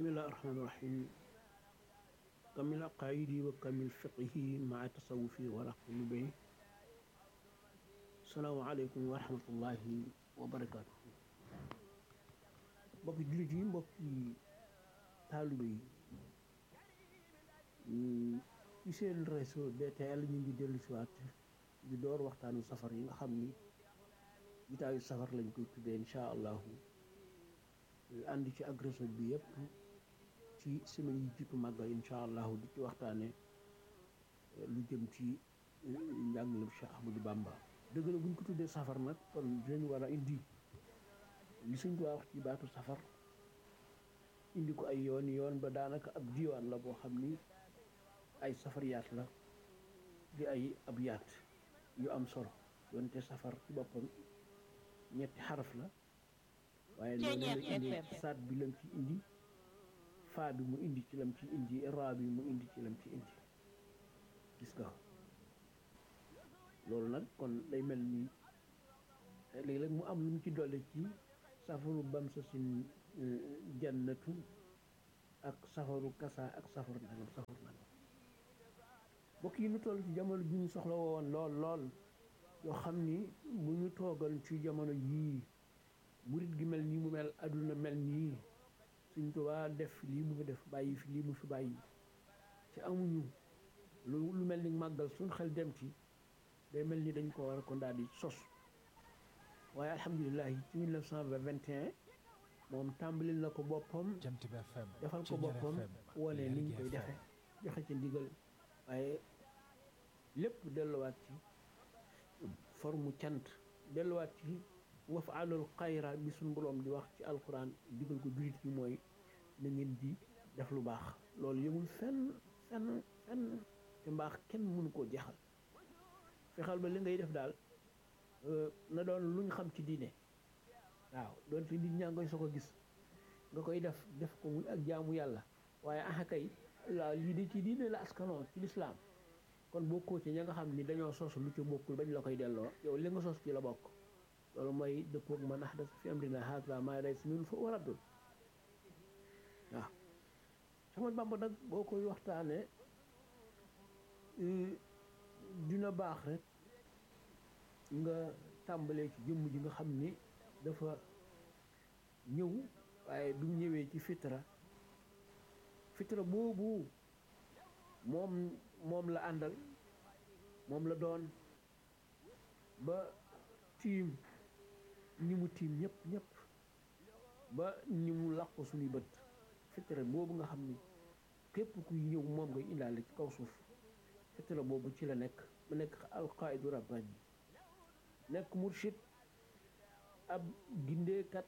bismillahi rahmaani rahim kamil aqaayidi wa kamil fiqihi maa tasawufi wala xulu bay salaamaaleykum wa rahmatullahi wa barakaatu mbokki jullit yi mbokki taalibe yi ci seen réseau DTL ñu ngi dellu si waat di door waxtaanu safar yi nga xam ni jitaayu safar lañ koy tuddee incha allahu ànd ci ak réseau bi yëpp ci semaine yi jiitu màggal incha allahu di ci waxtaane lu jëm ci njàngalem Cheikh Ahmadou Bamba dëgg la buñ ko tuddee safar nag kon dinañ war a indi li suñ ko wax ci baatu safar indi ko ay yoon yoon ba daanaka ab diwaan la boo xam ni ay safar yaat la di ay ab yaat yu am solo doonte safar ci boppam ñetti xaraf la waaye noonu la indi saat bi lam ci indi faa bi mu indi ci lam ci indi raa bi mu indi ci lam ci indi gis nga loolu nag kon day mel ni léeg-léeg mu am lu mu ci dolli ci safaru bam sa sin jannatu ak safaru kasa ak safaru nangam safaru nangam mbokk yi ñu toll ci jamono ji ñu soxla woon lool lool yoo xam ni bu ñu toogal ci jamono yii murit gi mel nii mu mel adduna mel nii suñ Tuubaa def lii mu fi def bàyyi fi lii mu fi bàyyi ci amuñu lu lu mel ni màggal suñ xel dem ci day mel ni dañ ko war a ko daal di sos waaye alhamdulilah ci 1921 moom tàmbalil na ko boppam defal ko boppam wane ni ñu koy defe joxe ci ndigal waaye lépp delluwaat ci forme cant delluwaat ci waf alul xayra bi suñ boroom di wax ci alquran digal ko jullit yi mooy na ngeen di def lu baax loolu yëmul fenn fenn fenn te mbaax kenn mënu koo jeexal fexeel ba li ngay def daal na doon luñ xam ci diine waaw doonte nit ñaa ngoy soo ko gis nga koy def def ko muy ak jaamu yàlla waaye axa kay waaw lii de ci diine la askanoo ci lislaam kon bokkoo ci ña nga xam ni dañoo sos lu ci bokkul bañ la koy delloo yow li nga sos ci la bokk loolu mooy dëppoog man ahdasa fi amrina haza maa laysa minhu fa huwa raddun waaw sama Bamba nag boo koy waxtaane dina baax rek nga tàmbalee ci jëmm ji nga xam ni dafa ñëw waaye du ñëwee ci fitra fitra boobu moom moom la àndal moom la doon ba tiim ñi mu tiim ñëpp ñëpp ba ñi mu làqu suñuy bët fitra boobu nga xam ni képp kuy ñëw moom ngay indaale ci kaw suuf fitra boobu ci la nekk mu nekk alqaidu rabbani nekk murshid ab gindeekat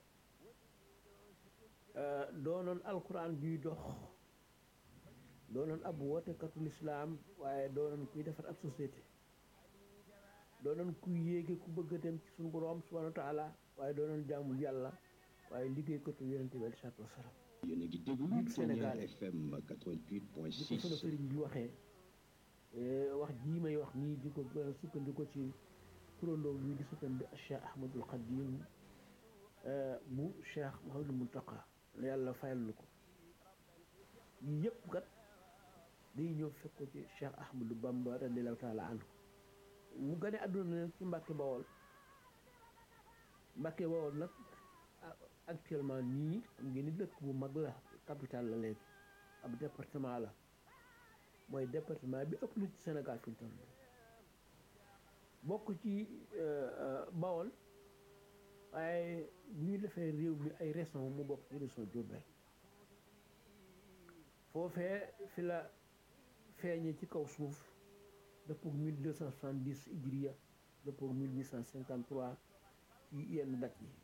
doonoon alquran juy dox doonoon ab wootekatu lislaam waaye doonoon kuy defar ab société doonoon kuy yéege ku bëgg a dem ci suñu borom subhanahu wa taala waaye doonoon jaamu yàlla waaye liggéeykatu yonente bi aleyhi salaatu wasalaam yéen a ngi déglu Sénégal FM 88.6 di ko sunu sëriñ bi waxee wax jii may wax nii di ko sukkandiku ci turandoo bi di sukkandi Cheikh Ahmadul Xadim bu Cheikh Mouhamadul Muntaqa la yàlla fayal lu ko yii yëpp kat day ñëw fekk ko ci Cheikh Ahmadou Bamba radiallahu taala anhu mu gane àdduna nag ci Mbàkke Bawol Mbàkke Bawol nag actuellement nii xam ngeen ni dëkk bu mag la capitale la léegi ab département la mooy département bi ëpp na ci Sénégal fi mu toll bokk ci Bawol waaye bu ñu defee réew mi ay région mu bokk ci région Diourbel foofee fi la feeñe ci kaw suuf dëppook 1270 hijriya dëppook 1853 ci yenn date yi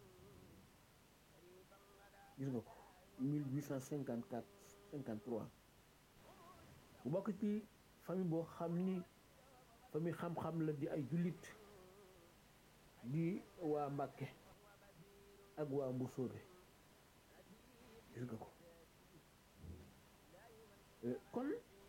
gis nga ko 1854 53 bu bokk ci famille boo xam ni famille xam-xam la di ay jullit di waa Mbàkke ak waa Mbusoobe gis nga ko kon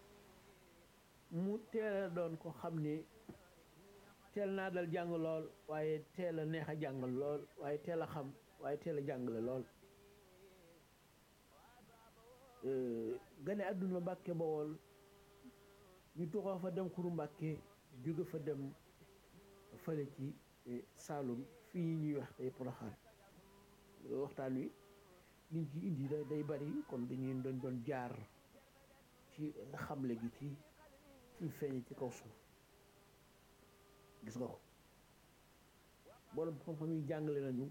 mu teel a doon ko xam ni teel naa dal jàng lool waaye teel a neex a jàngal lool waaye teel a xam waaye teel a jàngale lool gane àdduna mbàkke bawol ñu tuxoo fa dem xuru mbàkke jóge fa dem fële ci Saalum fii ñuy wax tey Poroxaan waxtaan wi liñ ci indi day bari kon dañuy doon doon jaar ci xamle gi ci fi feeñe ci kaw suuf gis nga ko borom xam-xam yi jàngale nañu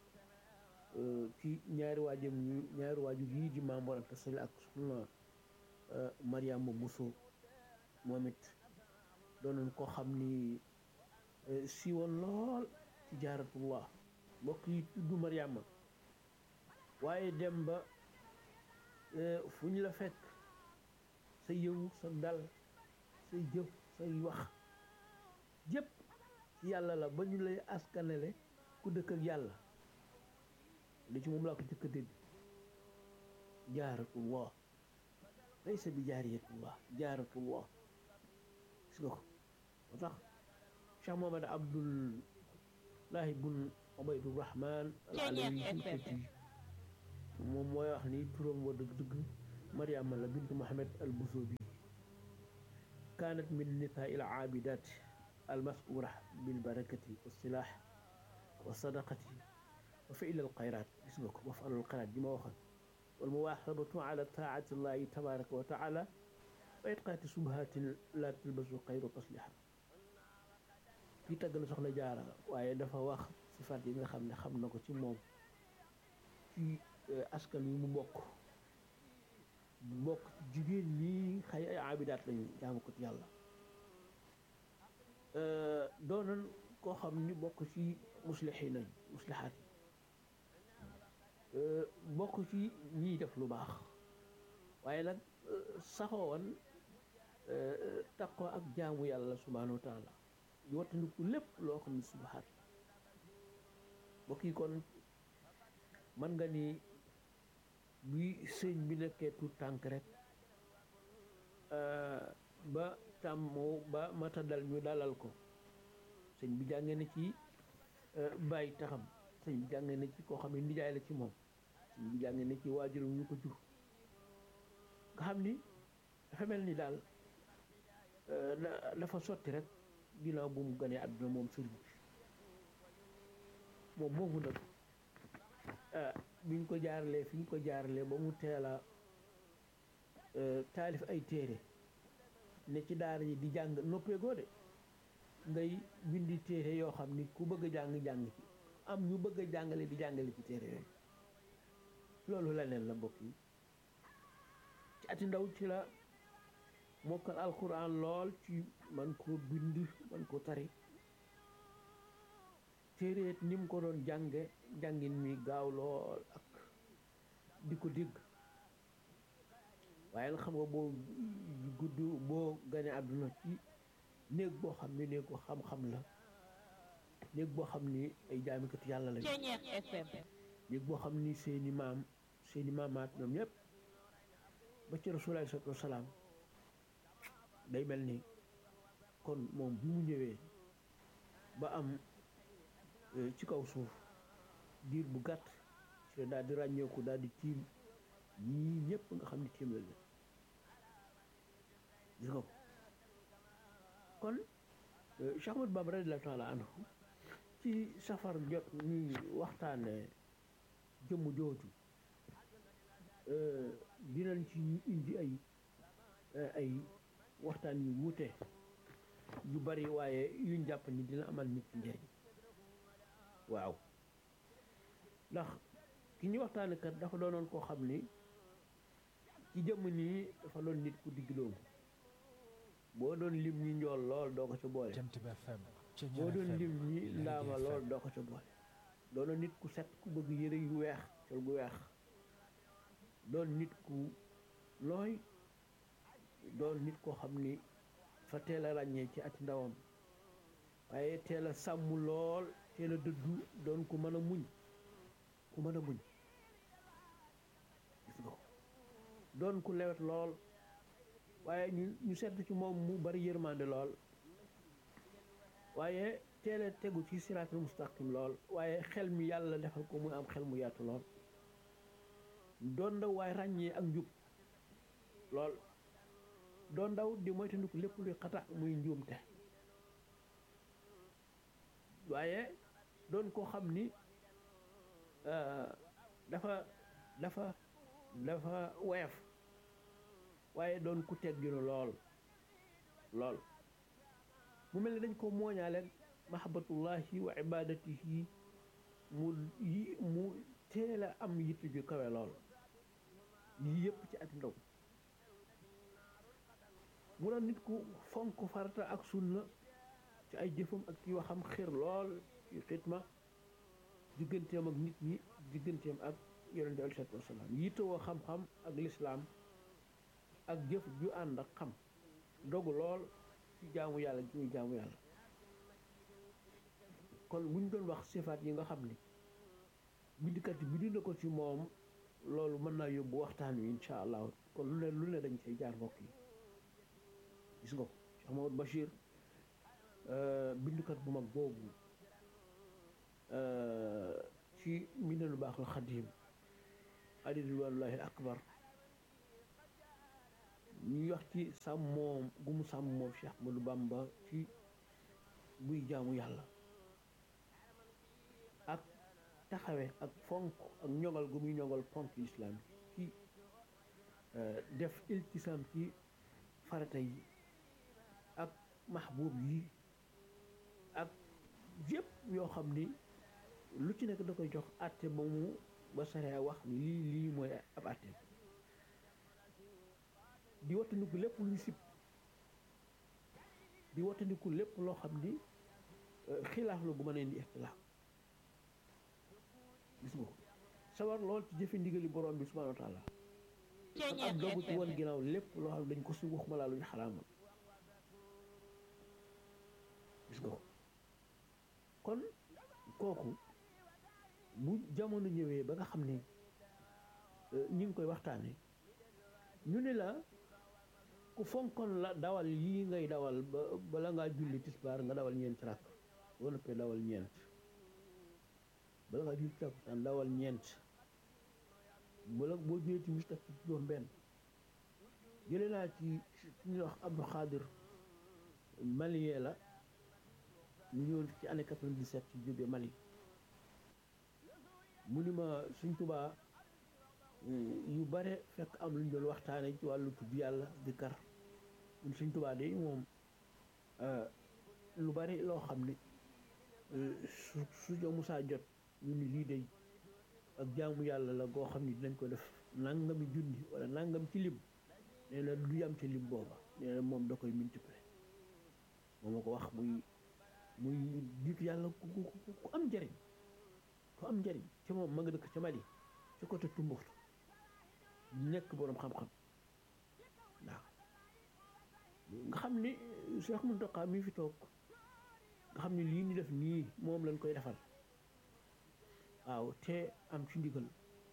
ci ñaari waajam ñu ñaari waajur yii di Maam Mor Anta Sali ak soxna Mariama Bousso moom it doonoon ko xam ni siiwoon lool ci jaaratullah mbokk yi tudd Mariama waaye dem ba fu ñu la fekk sa yëngu sa dal say jëf say wax jëpp ci yàlla la ba ñu lay askanele ku dëkk ak yàlla li ci moom laa ko jëkk a dégg jaaratullah laysa bi jaariyatullah jaaratullah gis nga ko moo tax Cheikh Mohamad Abdullahi bun Ubaydurahman al alawi fuutati moom mooy wax ni turam wa dëgg-dëgg Mariama la bint Mohamed al Busobi kaanat min nisaa il aabidat al mas'uura bil barakati wa silah wa sadaqati wa fi'l al xayraat gis nga ko wa fa'al al xayraat ji ma waxoon wal muwaasabatu ala taa'ati llahi tabaraka wa taala wa itqaati subhatin la talbasu xayru tasliha fii tagg na soxna jaara waaye dafa wax sifaat yi nga xam ne xam na ko ci moom ci askan wi mu bokk bokk ci jigéen ñi xëy ay abidaat lañu jaamu ko ci yàlla doonoon koo xam ni bokk ci muslixiin nañ muslihaat yi bokk ci ñiy def lu baax waaye nag saxoo woon taqoo ak jaamu yàlla subhaanahu wa taala di wattandiku lépp loo xam ne subahaat mbokk yi kon mën nga ni bi sëñ bi nekkee tout tànk rek ba tàmmoo ba mata dal ñu dalal ko sëñ bi jàngee na ci bàyyi taxam sëñ bi jàngee na ci koo xam ne nijaay la ci moom sëñ bi jàngee na ci waajuram ñu ko jur nga xam ni dafa mel ni daal dafa sotti rek ginnaaw bu mu ganee àdduna moom sëriñ bi moom moomu nag biñ ko jaaralee fi ñu ko jaaralee ba mu teel a taalif ay téere ne ci daara yi di jàng noppeegoo de ngay bindi téere yoo xam ni ku bëgg a jàng jàng ci am ñu bëgg a jàngale di jàngale ci téere yooyu loolu leneen la mbokk yi ci ati ndaw ci la mokkal alquran lool ci man ko bind man ko tari téereet ni mu ko doon jànge jàngin mi gaaw lool ak di ko dégg waaye nag xam nga boo gudd boo gane àdduna ci néeg boo xam ne néeg ko xam-xam la néeg boo xam ni ay jaamikatu yàlla lañu néeg boo xam ni seeni maam seeni maamaat ñoom ñëpp ba ci rasulaay salaatu wasalaam day mel ni kon moom bi mu ñëwee ba am ci kaw suuf diir bu gàtt ci la daal di ràññeeku daal di tiim ñii ñëpp nga xam ne tiim la leen gis nga ko kon Cheikh Ahmadou Bamba radiyallaahu taala anhu ci safar jot ñuy waxtaane jëmm jooju dinañ ci indi ay ay waxtaan yu wuute yu bari waaye yuñ jàpp ni dina amal nit ci njëriñ waaw ndax ki ñu waxtaane kat dafa doonoon koo xam ni ci jëmm nii dafa doon nit ku digg doomu boo doon lim ñi njool lool doo ko ca boole boo doon lim ñi ndaama lool doo ko ca boole doonoon nit ku set ku bëgg yëre yu weex col gu weex doon nit ku looy doon nit koo xam ni fa teel a ràññee ci ati ndawam waaye teel a sàmm lool teel a dëddu doon ku mën a muñ ku mën a muñ gis nga ko doon ku lewet lool waaye ñu ñu sedd ci moom mu bari yërmande lool waaye teel a tegu ci siraatul mustaqim lool waaye xel mi yàlla defal ko muy am xel mu yaatu lool doon na waaye ràññee ak njub lool doon ndaw di moytandiku lépp luy xata muy njuumte waaye doon koo xam ni dafa dafa dafa woyof waaye doon ku tegginu lool lool mu mel ni dañ ko mooñaale mahabbatullahi wa ibadatihi mu yi mu teel a am yitt ju kawe lool yii yëpp ci ak ndaw mu doon nit ku fonk farata ak sunna ci ay jëfam ak ci waxam xir lool ci xitma digganteem ak nit ñi digganteem ak yonente aleyhi salaatu wasalaam yittewoo xam-xam ak lislaam ak jëf ju ànd ak xam dogu lool ci jaamu yàlla ji muy jaamu yàlla kon buñ doon wax sifaat yi nga xam ni bindkat yi bind na ko ci moom loolu mën naa yóbbu waxtaan wi incha allah kon lu ne lu ne dañ cay jaar mbokk yi gis nga ko Cheikh Mamadou Bachir bindkat bu mag boobu ci mbindanu baaxul xadim ali ridwanullahi akbar ñuy wax ci sàmm moom gu mu sàmm moom Cheikh Ahmadou Bamba ci buy jaamu yàlla ak taxawe ak fonk ak ñoŋal gu muy ñoŋal ponk islam ci def iltisam ci farata yi ak mahbub yi ak yëpp yoo xam ni lu ci nekk da koy jox àtte ba mu ba saree wax ni lii lii mooy ab àtte di wattandiku lépp lu ñu sib di wattandiku lépp loo xam ni xilaaf la bu mën a indi ixtilaaf gis nga ko sawar lool ci jëfe ndigali borom bi subhanahu wa taala ak ab dogu ci woon ginnaaw lépp loo xam ne dañ ko si waxuma laa lu ñu xaraamal gis nga ko kon kooku bu jamono ñëwee ba nga xam ne ñi ngi koy waxtaane ñu ne la ku fonkoon la dawal yii ngay dawal ba bala ngaa julli tisbaar nga dawal ñeent rakk boo noppee dawal ñeent bala ngaa julli takkusaan dawal ñeent bala boo jullee timis teg ci juróom benn jëlee naa ci ñu wax Abdou Khadir malien la ñu ñëwoon ci année 97 ci jóge Mali mu ni ma suñ tubaa yu bare fekk am lu ñu doon waxtaane ci wàllu tudd yàlla di kar mun suñ tubaa de moom lu bari loo xam ne su su jo musaa jot ñu ni lii day ak jaamu yàlla la goo xam ni dinañ ko def nangami junni wala nangam ci lim nee na du yam ci lim booba nee na moom da koy multiplier moom ma ko wax muy muy nit yàlla ku ku ku am njëriñ ku am njëriñ ci moom ma nga dëkk ca Mali ci côté Tumbuktu nekk boroom xam-xam waaw nga xam ni Cheikh Mountakha mi fi toog nga xam ni lii ñu def nii moom lañ koy defal waaw te am ci ndigal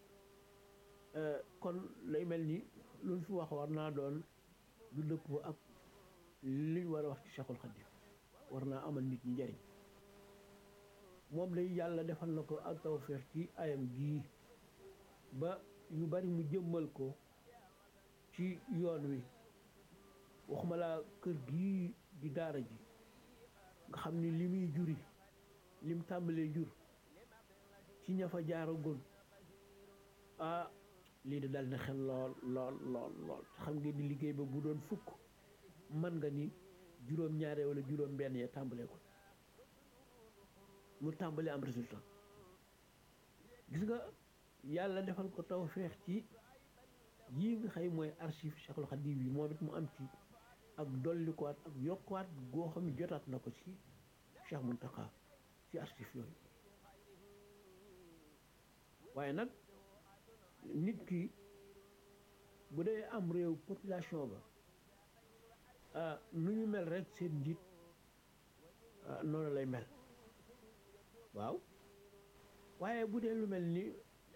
kon lay mel ni lu ñu fi wax war naa doon lu dëppoo ak liñ war a wax ci Cheikhul Khadim war naa amal nit ñi njëriñ moom lay yàlla defal na ko ak tawfeex ci ayam gii ba yu bari mu jëmmal ko ci yoon wi waxuma laa kër gii di daara ji nga xam ni li muy juri lim tàmbalee jur ci ña fa jaaragul ah lii de dal na xel lool lool lool lool te xam ngeen ni liggéey ba bu doon fukk man nga ni juróom ñaare wala juróom benn ya tàmbalee ko mu tàmbali am résultat gis nga yàlla defal ko tawfeex ci yii nga xëy mooy archive Cheikhul Khadim yi moom it mu am ci ak dollikuwaat ak yokkuwaat goo xam ne jotaat na ko ci Cheikh Mountakha ci archive yooyu waaye nag nit ki bu dee am réew population ba ah nu ñu mel rek seen njiit noonu lay mel waaw waaye bu dee lu mel ni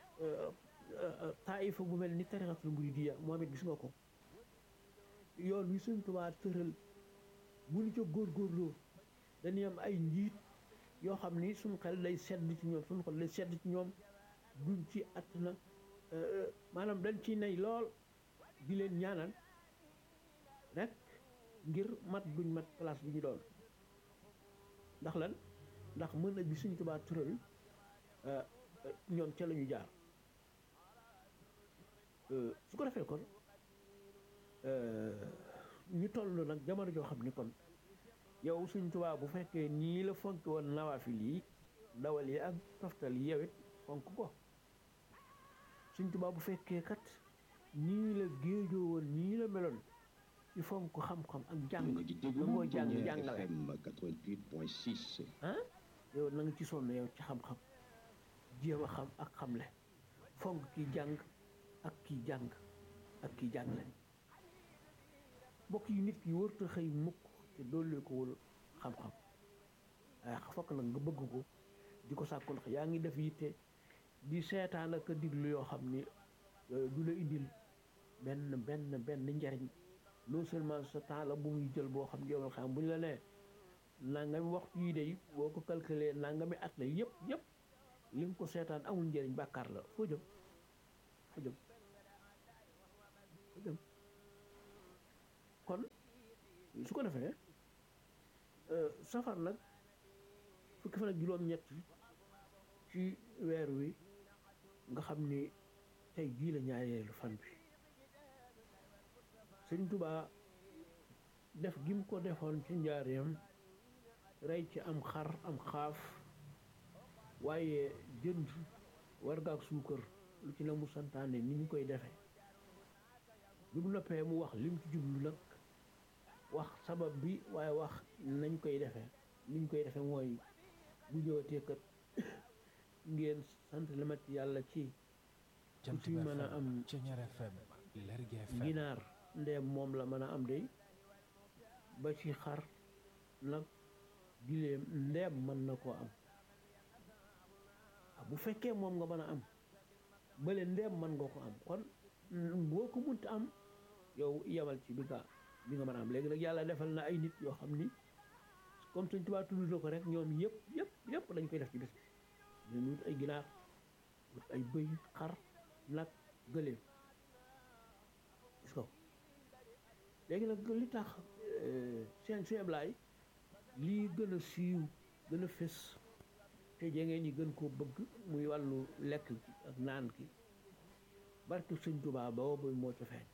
taifa bu mel ni tarixatul muridiya moom it gis nga ko yoon wi Sëñ Tuubaa tëral bu ñu ca góorgóorloo dañuy am ay njiit yoo xam ni suñu xel day sedd ci ñoom suñu xel day sedd ci ñoom duñ ci at na maanaam dañ ciy nay lool di leen ñaanal rek ngir mat duñ mat place bi ñu doon ndax lan ndax mën na bi suñ Tuubaa tëral ñoom ca la ñu jaar su ko defee kon ñu toll nag jamono joo xam ni kon yow suñ Tuubaa bu fekkee nii la fonk woon nawaafil yi dawal yi ak toftal yi yow it fonk ko suñ Tuubaa bu fekkee kat nii la géejoo woon nii la meloon ci fonk xam-xam ak jàng Yéen a ngi déglu da ngoo jàng Tonnerre jàngale FM 88.6. ah yow na nga ci sonn yow ci xam-xam jéem a xam ak xamle fonk kii jàng ak kii jàng ak kii jàngale mbokk yi nit ki wërta xëy mukk te doole ko wul xam-xam waaye fokk nag nga bëgg ko di ko sàkku ndax yaa ngi def yitte di seetaan ak a diglu yoo xam ni euh, du la indil benn benn benn njariñ non seulement sa temps la bu muy jël boo xam ne yow xam bu ñu la nee nangami waxtu yi de boo ko calculé nangami at la yëpp yëpp li nga ko seetaan amul njëriñ bàkkaar la foo jëm foo jëm foo jëm kon su ko defee euh, safar nag fukki fan ak juróom-ñett ci weer wi nga xam ni tey jii la ñaareelu fan bi sëñ Tuubaa def gi mu ko defoon ci njaareem rey ci am xar am xaaf waaye jënd warga ak suukar lu ci la mu santaane ni ñu koy defe bi mu noppee mu wax lim ci jublu nag wax sabab bi waaye wax nañ koy defee ni ñu koy defee mooy bu ñëwatee kat ngeen sant la ma ci yàlla ci Jant ci bi mën a FM am Ceñeer FM Lergui FM ginaar ndeem moom la mën a am day ba ci xar nag giléem ndeem mën na koo am ah bu fekkee moom nga mën a am bële ndeem mën nga ko am kon mm, boo ko munta am yow yemal ci bi nga bi nga mën a am léegi nag yàlla defal na ay nit yoo xam ni comme suñ tubaab tudd na ko rek ñoom yëpp yëpp yëpp dañ koy def ci bis bi ñu wut ay ginaar wut ay bëy xar nag gëléem gis ko léegi nag li tax seen seen blaay lii gën a siiw gën a fés te jengeen ñi gën koo bëgg muy wàllu lekk gi ak naan gi barke sëñ Tuubaa boobu moo ca feeñ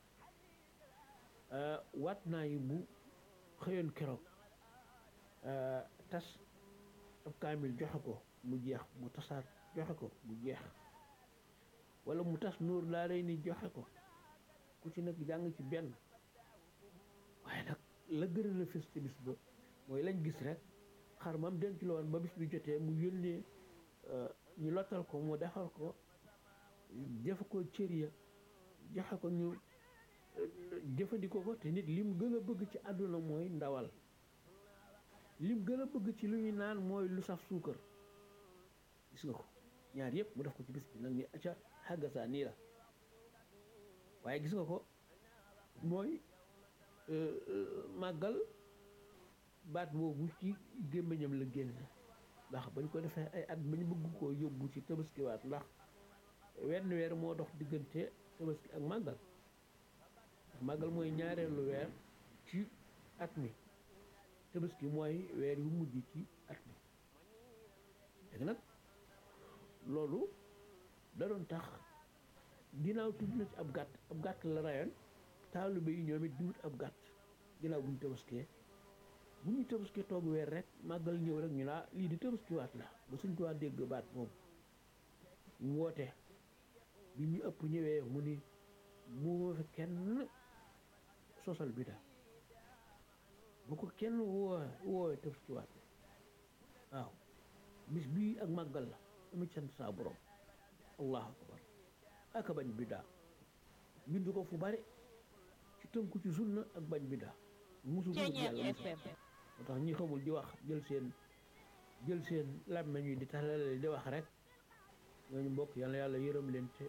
waat naa yi bu xëyoon keroog tas ab kaamil joxe ko mu jeex mu tasaat joxe ko mu jeex wala mu tas nuur daa lay ni joxe ko ku ci nekk jàng ci benn waaye nag la gën a la fës ci bis ba mooy lañ gis rek xar mam denc la woon ba bis bi jotee mu yónnee ñu lottal ko mu defar ko def ko cër ya joxe ko ñu jëfandikoo ko te nit lim gën a bëgg ci àdduna mooy ndawal lim gën a bëgg ci lu ñuy naan mooy lu saf suukar gis nga ko ñaar yëpp mu def ko ci bis bi nag ni acca xàggasaa nii la waaye gis nga ko mooy màggal baat boobu ci gémmiñam la génn ndax bañ ko defee ay at bañ bëgg koo yóbbu ci tabaskiwaat ndax wenn weer moo dox diggante tabaski ak màggal ndax màggal mooy ñaareelu weer ci at mi tabaski mooy weer yu mujj ci at mi léegi nag loolu da doon tax ginnaaw tudd na ci ab gàtt ab gàtt la rayoon taalibe yi ñoom it di wut ab gàtt ginnaaw bu ñu tabaskee bu ñu tabaskee toog weer rek màggal ñëw rek ñu laa lii di tabaskiwaat la ba suñ ko waa dégg baat moom mu woote bi ñu ëpp ñëwee mu ni mu fi kenn sosal bi daal bu ko kenn woo woowee tabaskiwaat waaw bis bii ak màggal la dama sant saa borom allahu akbar aka bañ biddaa bindu ko fu bari ci tënku ci sunna ak bañ biddaa musu dugg yàlla musu moo tax ñi xamul di wax jël seen jël seen làmmeñ yi di talale di wax rek ñooñu mbokk yàlla yàlla yërëm leen te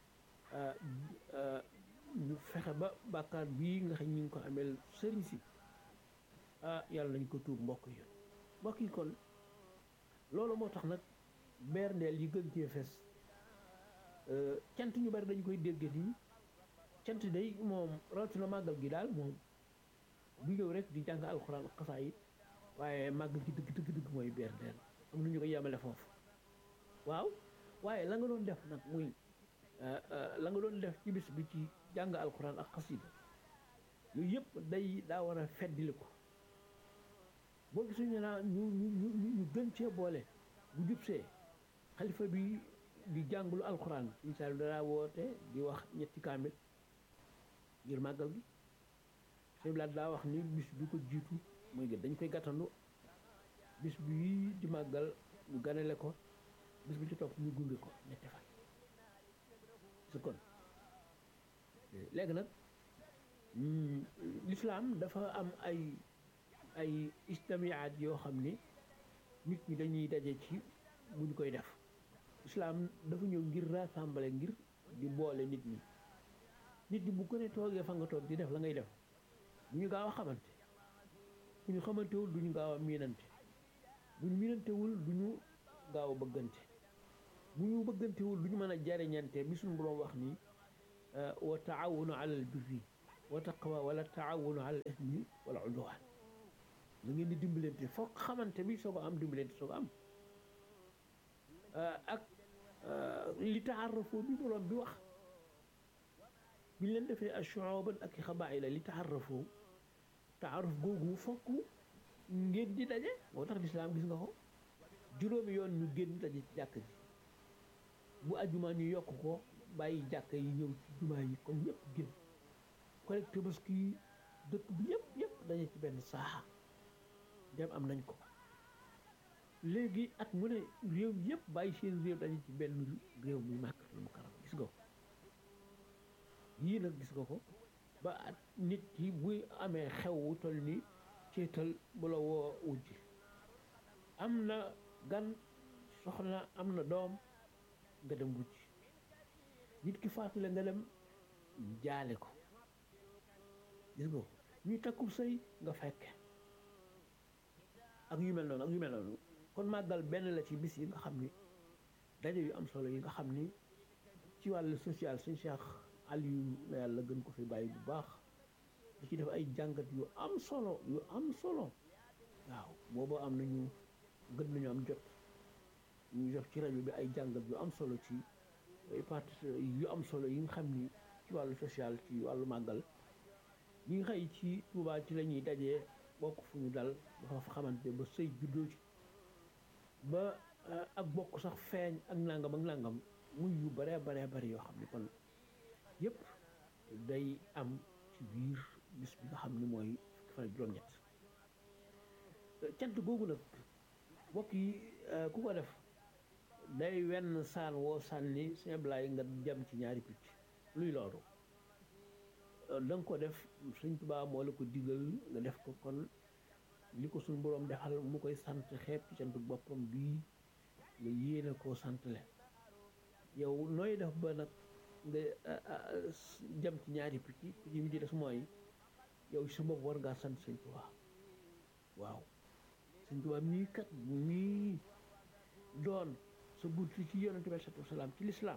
ñu fexe ba bàkkaar bii nga xam ñu ngi ko ameel sëriñ si ah yàlla nañ ko tuub mbokk yi mbokk yi kon loolu moo tax nag berndeel yi gën cee fes cant ñu bari dañ koy dégg nii cant day moom rawatina màggal gi daal moom du ñëw rek di jàng alxuraan ak xasaayid waaye màggal gi dëgg dëgg dëgg mooy berndeel am na ñu ko yemale foofu waaw waaye la nga doon def nag muy la nga doon def ci bis bi ci jàng alxuraan ak xasida yooyu yëpp day daa war a feddili ko boo gisuñu naa ñu ñu ñu ñu gën cee boole bu jubsee xalifa bi di jàngulu alxuraan suñu saa dara woote di wax ñetti kaamil ngir màggal gi sëñ Blaat daa wax ni bis bi ko jiitu mooy gën dañ koy gàttandu bis bi di màggal ñu ganale ko bis bi ci topp ñu gunge ko ñetti fan su kon léegi nag l'islam dafa am ay ay istamiyaat yoo xam ni nit ñi dañuy daje ci bu ñu koy def islam dafa ñëw ngir rassembler ngir di boole nit ñi nit ñi bu ko ne toogee fa nga toog di def la ngay def du ñu gaaw a xamante bu ñu xamantewul du ñu gaaw a miinante bu ñu miinantewul du ñu gaaw a bëggante bu ñu bëggantewul du ñu mën a jariñante bi suñu boroom wax ni wa taawunu ala al birri wa taqwa wala taawunu ala al ismi wala udwan da ngeen di dimbalante foog xamante bi soo ko am dimbalante soo ko am ak li taarafoo bi boroom bi wax bi leen defee ashuuban ak i xabaayila li taarafoo taaruf googu fokk ngeen di daje moo tax lislaam gis nga ko juróomi yoon ñu génn daje ci jàkk ji bu ajuma ñu yokk ko bàyyi jàkk yi ñëw ci jumaa yi comme ñëpp génn collecte tabaski dëkk bi yëpp yëpp daje ci benn saaxa dem am nañ ko léegi at mu ne réew yëpp bàyyi seen réew daje ci benn réew muy màkk lu mu karam gis nga ko yii nag gis nga ko ba at nit ki buy amee xew wu toll ni ceetal bu la woo wujji am na gan soxna am na doom nga dem wujji nit ki faatule nga dem jaale ko gis nga ko ñuy takkub sëy nga fekke ak yu mel noonu ak yu mel noonu kon màggal benn la ci bis yi nga xam ni daje yu am solo yi nga xam ni ci wàllu social suñ Cheikh Aliou na yàlla gën ko fi bàyyi bu baax da ci def ay jàngat yu am solo yu am solo waaw boobu am nañu gën nañu am jot ñu def ci rajo bi ay jàngat yu am solo ci parti yu am solo yi nga xam ni ci wàllu social ci wàllu màggal ñi nga xëy ci Tuubaa ci la ñuy dajee bokk fu ñu dal dafa fa xamante ba sëy juddoo ci ba ak bokk sax feeñ ak nangam ak nangam muy yu bare bare bari yoo xam ne kon yëpp day am ci biir bis bi nga xam ne mooy fukki fan ak juróom-ñett cant googu nag mbokk yi ku ko def day wenn saan woo sànni simblaay nga jam ci ñaari picc luy loolu da nga ko def Sëñ Tuubaa moo la ko digal nga def ko kon li ko suñ boroom defal mu koy sant xeeb ci cant boppam bii nga yéene koo santle yow nooy def ba nag nga jam ci ñaari picc picc mi ci des mooy yow sa bopp war ngaa sant Sëñ Tuubaa waaw Sëñ Tuubaa mii kat mii doon sa bunt ci yonent bi salaatu wasalaam ci lislaam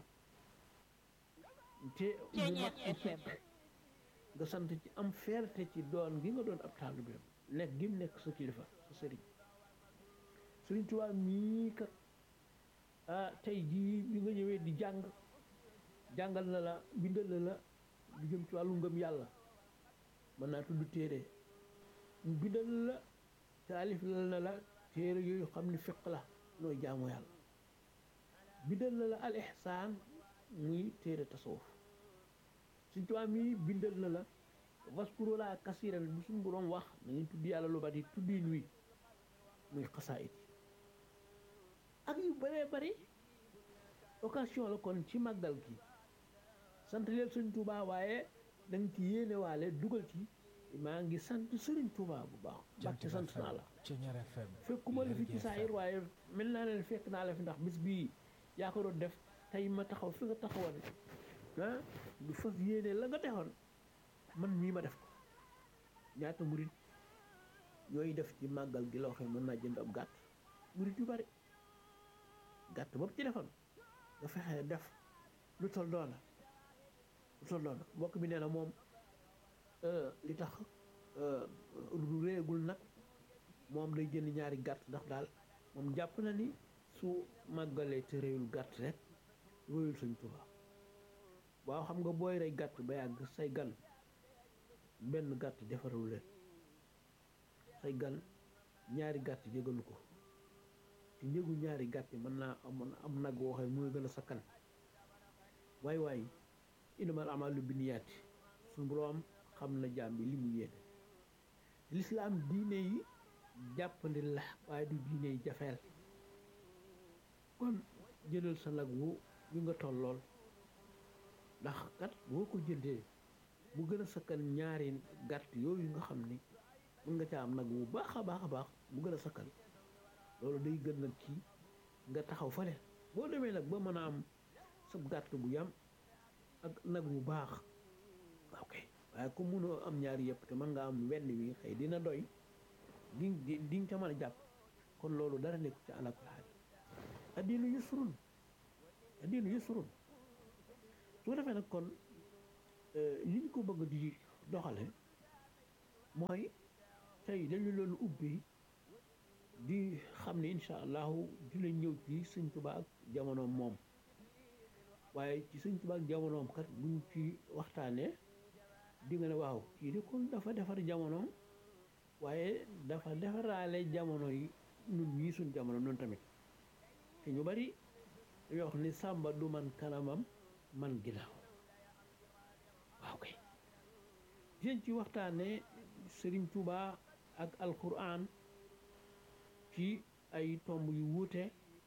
te mu mat sëkk nga sant ci am fierté ci doon gi nga doon ab taalibeem nekk gi mu nekk sa kilifa sa sëriñ Sëriñ Tuubaa mii kat ah tey jii bi nga ñëwee di jàng jàngal na la bindal na la lu jëm ci wàllu ngëm yàlla mën naa tudd téere mu bindal la taalif na la téere yooyu xam ni fiq la nooy jaamu yàlla bindal na la al ihsaan muy téere tasawuf Sëriñ Tuubaa mii bindal na la waskuru laa kasiran bu suñu boroom wax na ngeen tudd yàlla lu bari tuddiin wi muy xasaayit ak yu bëree bëri occasion la kon ci màggal gi sant leen Sëriñ Tuubaa waaye da nga ci yéene waale dugal ci maa ngi sant Sëriñ Tuubaa bu baax Mbàkke sant naa la fekkuma la fi ci saayir waaye mel naa ne fekk naa la fi ndax bis bii yaa ko doon def tey ma taxaw fi nga taxawoon ah du fas yéene la nga defoon man mii ma def ko ñaata murit yooyu def ci màggal gi loo xam mën naa jënd ab gàtt murit yu bari gàtt boobu ci defoon nga fexe def lu tol doona lu tol doona mbokk bi nee na moom li tax réegul nag moom day jënd ñaari gàtt ndax daal moom jàpp na ni su màggalee te réyul gàtt rek wéyul Sëñ Tuubaa waaw xam nga booy rey gàtt ba yàgg say gan benn gàtt defaral leen say gan ñaari gàtt jégalu ko te njëgu ñaari gàtt mën naa amoon am nag woo xam mooy gën a sakkan waay waay innamal a'maalu binniyaati suñu boroom xam na jaam bi li mu yéene lislaam diine yi jàppandi la waaye du diine yi jafeel kon jëlal sa nag wu wi nga tollool ndax kat boo ko jëndee mu gën a sakkan ñaari gàtt yooyu nga xam ni mën nga ca am nag wu baax a baax a baax mu gën a sakkan loolu day gën nag kii nga taxaw fale boo demee nag ba mën a am sa gàtt bu yam ak nag wu baax waaw kay waaye comme mënoo am ñaari yëpp te mën nga am wenn wi xëy dina doy di di di nga ca mën a jàpp kon loolu dara nekku ci ala kulli haal addiinu yusrun addiinu yusrun su ko defee nag kon li ñu ko bëgg di doxale mooy tey dañu loolu ubbi di xam ne incha allahu dina ñëw ci sëñ Tuubaa ak jamonoom moom waaye ci sëñ Tuubaa ak jamonoom kat buñ ci waxtaanee di nga ne waaw kii de kon dafa defar jamonoom waaye dafa defaraale jamono yi nun ñii suñ jamono noonu tamit te ñu bari dañoo wax ni sàmba du man kanamam man ginnaaw waaw kay dinañ ci waxtaane Sëriñ Tuubaa ak alquran ci ay tomb yu wuute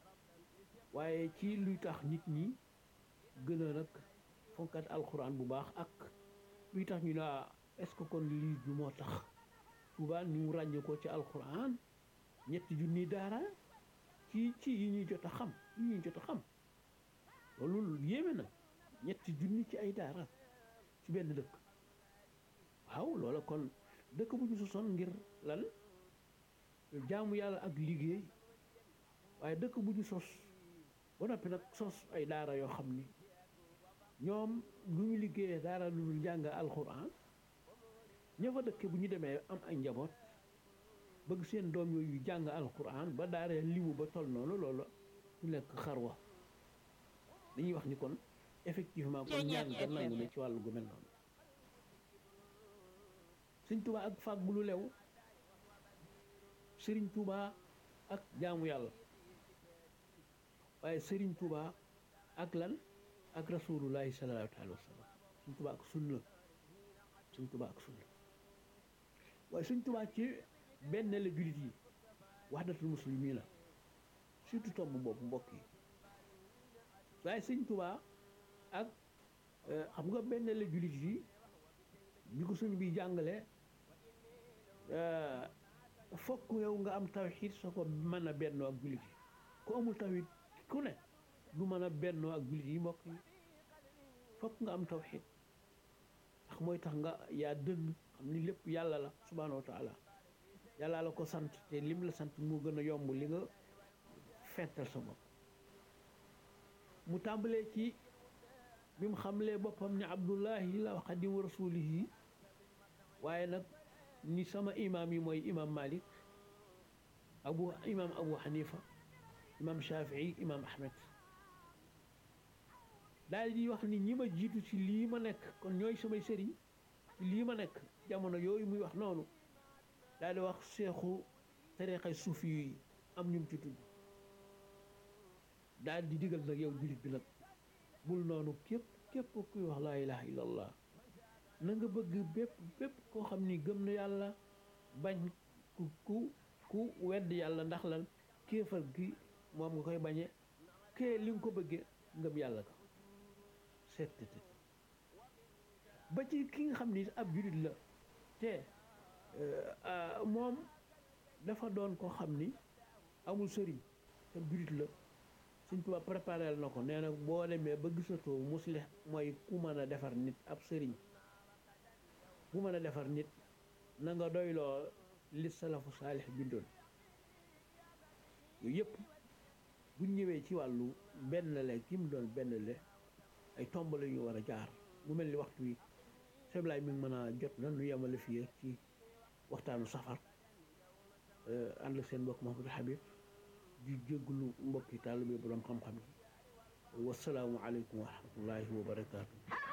waaye ci luy tax nit ñi gën a nag fonkat alquran bu baax ak luy tax ñu laa est-ce que kon lii du moo tax Tuubaa ni mu ràññee ko ci alquran ñetti junni daara ci ci yi ñuy jot a xam yi ñuy jot a xam loolu yéeme na ñetti junni ci ay daara ci benn dëkk waaw loola kon dëkk bu ñu sosoon ngir lan jaamu yàlla ak liggéey waaye dëkk bu ñu sos ba noppi nag sos ay daara yoo xam ni ñoom lu ñu liggéeyee daara lu dul jàng alxuraan ña fa dëkke bu ñu demee am ay njaboot bëgg seen doom yooyu jàng alxuraan ba daara limu ba toll noonu loolu du nekk xarwa dañuy wax ni kon effectivement kon ñaan ga nangu ne ci wàllu gu mel noonu sëñ Tuubaa ak fàggu lu lew sëriñ Tuubaa ak jaamu yàlla waaye sëriñ Tuubaa ak lan ak rasulullahi sallallahu alayhi wa sallam sëñ Tuubaa ak sunna sëñ Tuubaa ak sunna waaye sëñ Tuubaa ci benn la jullit yi wahdatul muslimiina surtout tomb boobu mbokk yi waaye sëñ Tuubaa ak xam nga benn la jullit yi bi ko sëñ bi jàngale fokk yow nga am tawxiid soo ko mën a bennoo ak jullit yi ku amul tawxiid ku ne du mën a bennoo ak jullit yi mbokk yi fokk nga am tawxiid ndax mooy tax nga yaa dënn xam ni lépp yàlla la subhaanahu wa taala yàlla la ko sant te lim la sant moo gën a yomb li nga fental sa bopp mu tàmbalee ci bi mu xamlee boppam ni abdullahi la xadimu rasulihi waaye nag ni sama imaam yi mooy imaam malik abu imaam abu xanifa imaam shafii imaam ahmed daal di wax ni ñi ma jiitu ci lii ma nekk kon ñooy samay sëriñ ci lii ma nekk jamono yooyu muy wax noonu daal di wax seexu tarixa suufi yi am ñum ci tudd daal di digal nag yow jullit bi nag bul noonu képp képp kuy wax laa ilaha illallah na nga bëgg bépp bépp koo xam ni gëm na yàlla bañ ku ku ku wedd yàlla ndax lan kéefal gi moom nga koy bañe kee li nga ko bëggee ngëm yàlla ko seet ba ci ki nga xam ni ab jullit la te moom dafa doon koo xam ni amul sëriñ te jullit la Sëñ Tuubaa préparé na ko nee na boo demee ba gisatoo muslix mooy ku mën a defar nit ab sëriñ ku mën a defar nit na nga doyloo li salafu saalix bindoon yooyu yëpp buñ ñëwee ci wàllu benn le ki mu doon benn le ay tomb la ñu war a jaar mu mel ni waxtu wi seblaay mi ngi mën a jot na nu yemale fii rek ci waxtaanu safar ànd seen mbokk Mouhamadou Habib di jégglu mbokki taalibe borom xam-xam yi wasalaamu aleykum wa rahmatullahi wa barakaatu